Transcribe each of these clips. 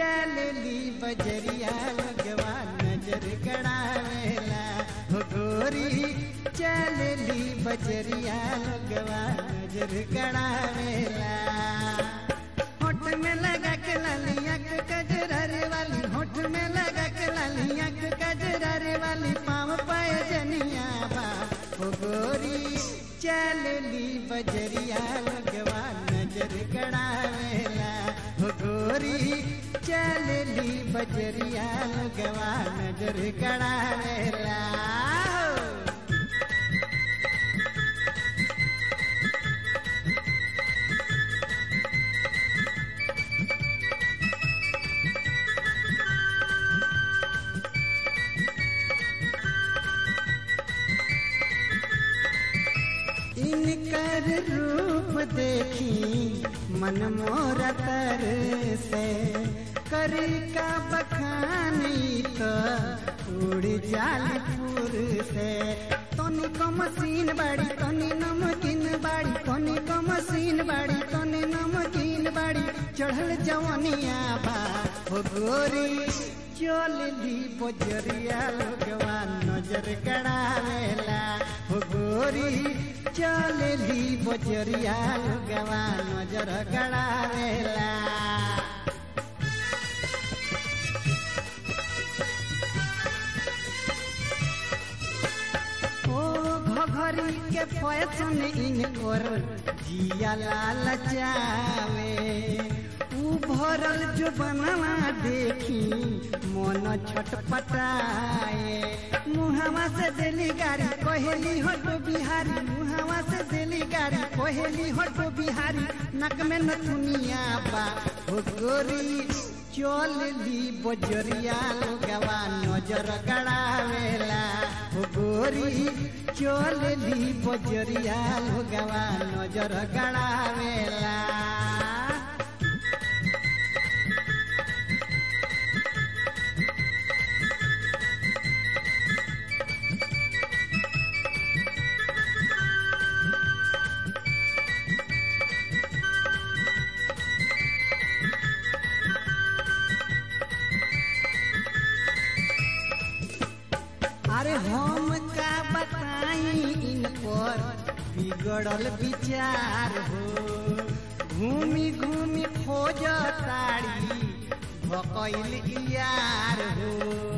चलली बजरिया लगवा नजर गड़ावेला हो गोरी चलली बजरिया लगवा नजर गड़ावेला होठ में लगा के लालिया के कजरारे वाली होठ में लगा के लालिया के कजरारे वाली पाँव पाए जनिया बा हो गोरी चलली बजरिया लगवा नजर गड़ावेला हो गोरी चलली बजरिया लगवा नजर गड़ावेला इनकर रूप देखी मन मोर तर से करी का बखानी तो उड़ जालपुर से तनी को मशीन बाड़ी तनी नमकीन बाड़ी तनी को मशीन बाड़ी तनी नमकीन बाड़ी चढ़ल जवनिया बा हो गोरी चलली बजरिया लोगवा नजर गड़ावेला हो गोरी चलली बजरिया लोगवा नजर गड़ावेला ओ घघरी के फैशन इनकर जिया लाल चावे ऊ भरल जो बनवा देखी मन छटपटाए मुहावा से दिली गाड़ी कोहेली हटो बिहारी मुहावा से दिली गाड़ी कोहेली हटो बिहारी नक में नथुनिया बा हो गोरी चलली बजरिया लोगवा नजर गड़ावेला हो गोरी चलली बजरिया लोगवा नजर गड़ावेला अरे हम का बताई इन पर बिगड़ल विचार हो घूमी घूमी खोज ताड़ी भकैल यार हो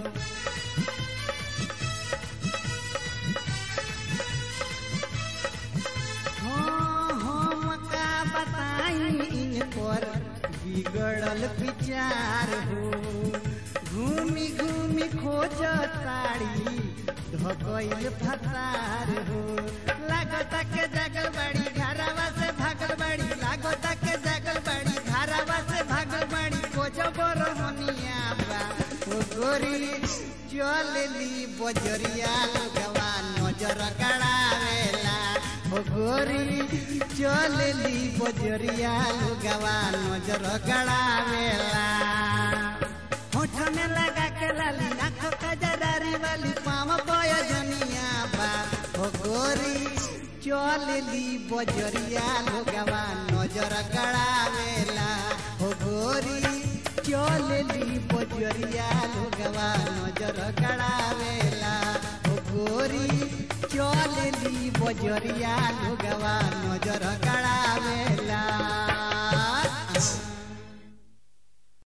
हाँ, हम का बताई इन पर बिगड़ल विचार हो घूमी घूमी खोज ताड़ी धकैल फसार हो लागत के जगल बड़ी घरवा से भागल बड़ी लागत के जगल बड़ी घरवा से भागल बड़ी खोज बरहनिया बा ओ गोरी चलली बजरिया लोगवा नजर गड़ावेला ओ गोरी चलली बजरिया लोगवा नजर गड़ावेला होठ में लगा के लाली आंखों का जरारी वाली पाँव बोया जनिया बा हो गोरी चलली बजरिया लोगवा नजर गड़ावेला हो गोरी चलली बजरिया लोगवा नजर गड़ावेला हो गोरी चलली बजरिया लोगवा नजर गड़ा